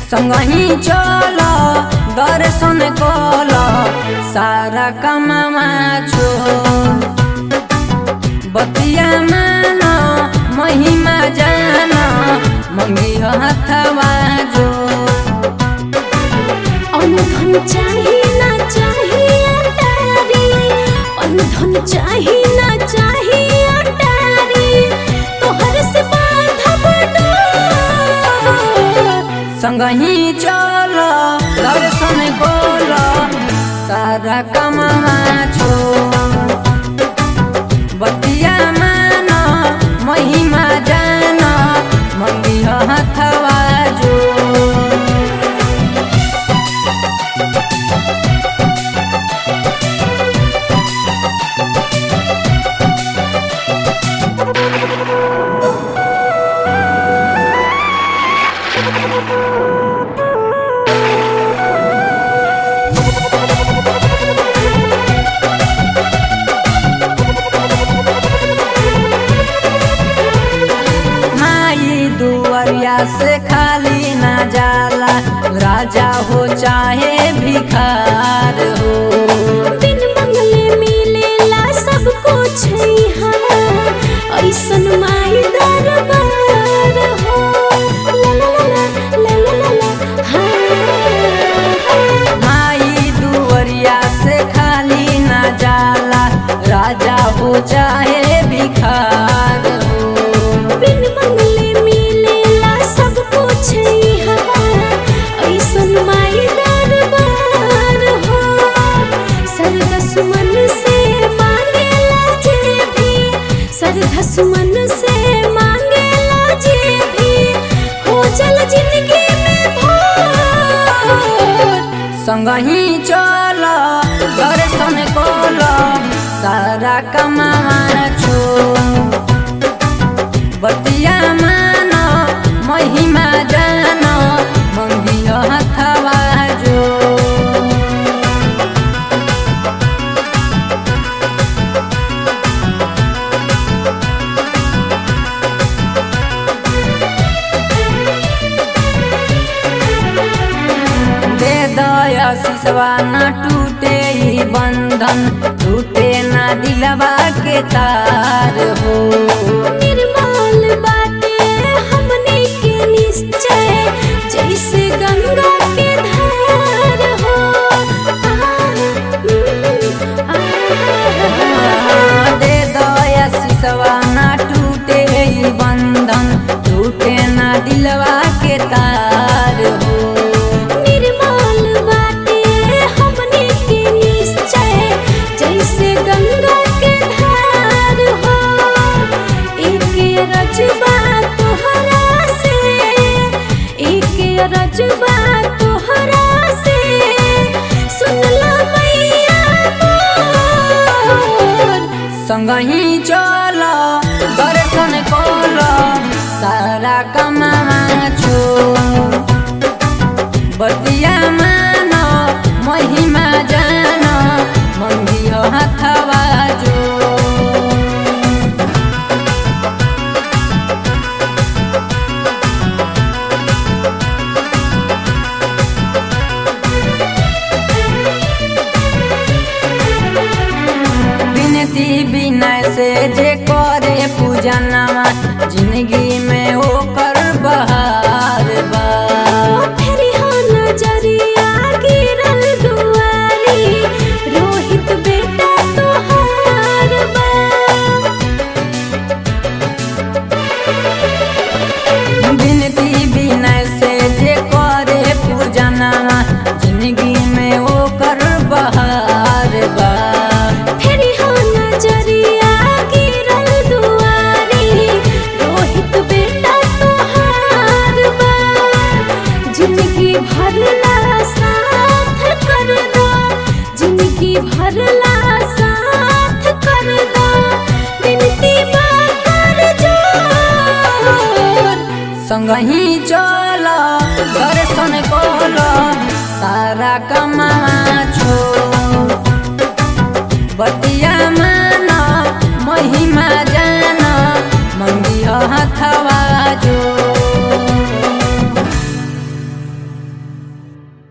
संगही चल दर्शन कल सारा कमामा छो बतिया मान महिमा जान मंगी हथवा जो अनुधन चाही ना चाही अटारी अनुधन चाही ना चाही अटारी तोहर से बांधब डोर संगही चल दर्शन कल सारा कमामा छो बतिया मान महिमा जान मंगी हथवा जो माई दुआरिया से खाली ना जाला राजा हो चाहे भिखार हो बिन मंगले मिलेला सब कुछ यहाँ ऐसन माई दरबार हो ला ला ला ला ला ला ला हाँ माई दुआरिया से खाली ना जाला राजा हो चाहे भिखार हो बिन मंगले मिलेला सब कुछ यहाँ ऐसन माई दरबार हो सरदस मन से मांगेला जे भी सरदस मन से मांगेला जे भी हो जल जिंदगी में भोर संगही चल दर्शन कल सारा कमावा छो बतिया मान महिमा जान मंगी हथवा जो दे दया सिसवा न टूटे ई बंधन टूटे न दिलवा के तार हो निर्मल बाटे हमने के निश्चय जैसे गंगा के धार हो दे दया सिसवा न टूटे ई बंधन टूटे न दिलवा के तार हो निर्मल बाटे हमने के निश्चय जैसे गंगा के धार हो एक रजबा तोहरा से एक रजबा तोहरा से सुनला मैया मोर संगही चल दर्शन कल सारा कमावा छो बतिया मान महिमा जान मंगी हथवा जो बिनती बिनय से जे करे पूजनवा जिंदगी में ओकर बहार बा फेरी हो नजरिया गिरल दुआरी रोहित बेटा तोहार बा बिनती बिनय से जे करे पूजनवा जिंदगी में ओकर बहार बा फेरी हो नजरिया गिरल दुआरी रोहित बेटा तोहार बा जिंदगी भरला साथ कर दो जिंदगी भरला साथ कर दो बिनती बा कर जोर संगही चल दर्शन कल सारा कमावा छो बतिया मान महिमा